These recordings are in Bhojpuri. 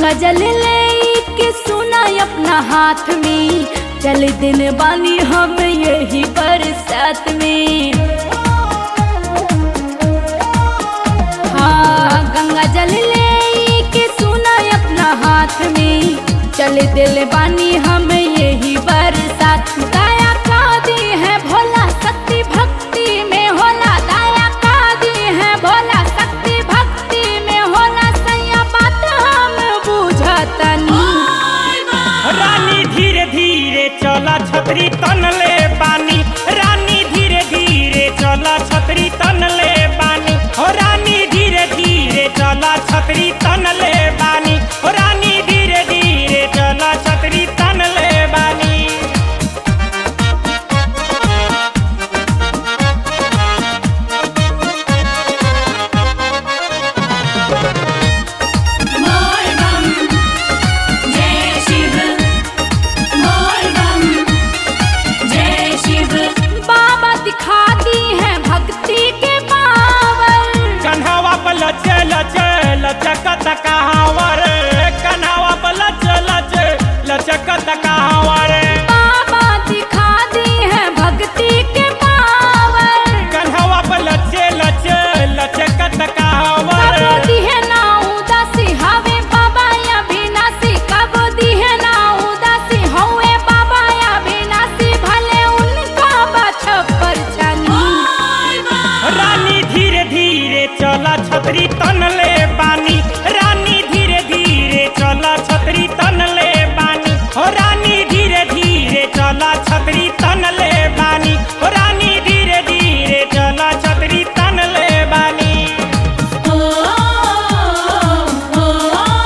गंगा जल ले के सुना अपना हाथ में चल दिन बानी हम यही बरसात में हाँ गंगा जल ले के सुना अपना हाथ में चल दिल बानी हम यही बरसात दया का दी है भोला शक्ति भक्ति में होला दया का दी है भोला शक्ति भक्ति में होला सैया बात हम बुझतनी रानी धीरे धीरे चला छतरी तनले बानी रानी धीरे धीरे चला छतरी तनले बानी हो रानी धीरे धीरे चला छतरी तनले बानी हो रानी धीरे धीरे चला छतरी तनले बानी मोर बम जय शिव मोर बम जय शिव बाबा दिखा दी है भक्ति के पावर कन्हावा पर लचे लचे लचकत कहावर कन्हावा पर लचे लचे लचकत कहावर बाबा दिखा दी है भक्ति के पावर कन्हावा पर लचे लचे लचकत कहावर कबो दिहे ना उदासी हवे बाबा या विनाशी कबो दिहे ना उदासी हवे बाबा या विनाशी भले उनका बछपर छनी रानी धीरे धीरे चला छतरी तनले बानी रानी धीरे धीरे चला छतरी तनले बानी हो रानी धीरे धीरे चला छतरी तनले बानी हो रानी धीरे धीरे चला छतरी तनले बानी ओ ओ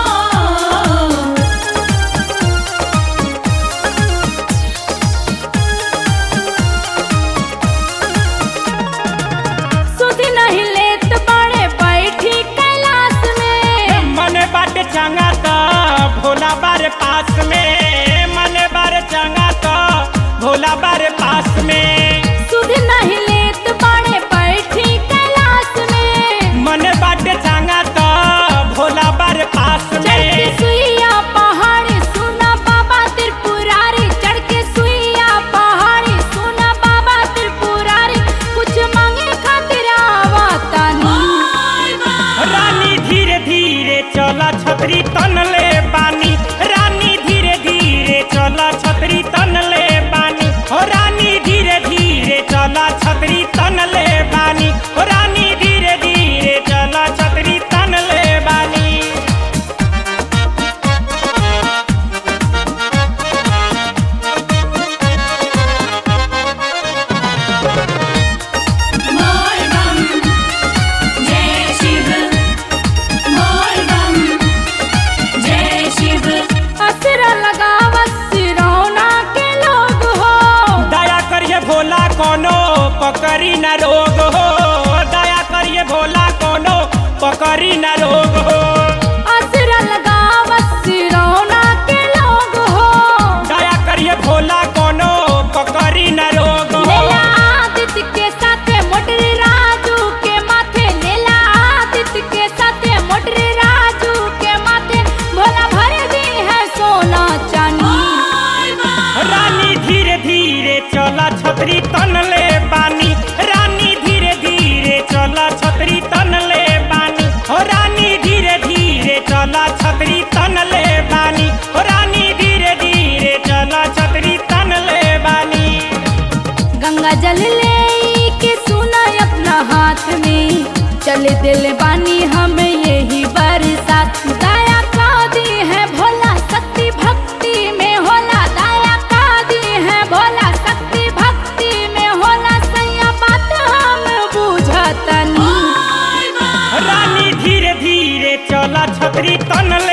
सुध नहीं लेत बड़े बैठी कैलाश में मन बाटे चंगा तो भोला बार पास में मन बार चंगा तो भोला बार पास में सुध नहीं लेत बड़े बैठी कैलाश में मन बाटे चंगा तो भोला बार पास चढ़ के में सुइया पहाड़ी सुना बाबा त्रिपुरारी चढ़ के सुइया पहाड़ी सुना बाबा त्रिपुरारी कुछ मांगे खातिर आवतानी रानी धीरे धीरे चला छतरी तनले बानी रानी धीरे धीरे चला छतरी तनले बानी हो रानी धीरे धीरे चला छतरी तनले बानी हो रानी धीरे धीरे चला छतरी तनले बानी मोर बम जय शिव मोर बम जय शिव असरा लगावत सिरौना के लोग हो दया करिए भोला कोनो पकड़ी न रोग हो दया करिए भोला कोनो पकड़ी न रोग हो असरा लगावत सिरौना के लोग हो दया करिए भोला कोनो पकड़ी न रोग हो लेला आदित्य के साथे मोटरे राजू के माथे लेला आदित्य के साथे मोटरे राजू के माथे भोला भर दी है सोना चांदी रानी धीरे धीरे चला छतरी तनले बानी रानी धीरे धीरे चला छतरी तनले बानी हो रानी धीरे धीरे चला छतरी तनले बानी हो रानी धीरे धीरे चला छतरी तनले बानी गंगा जल ले के सुना अपना हाथ में चल दिल बानी हम यही बरसात दया का दी है भोला शक्ति भक्ति में होला दया का दी है भोला शक्ति भक्ति में होला सैया बात हम बुझतनी रानी धीरे धीरे चला छतरी तनले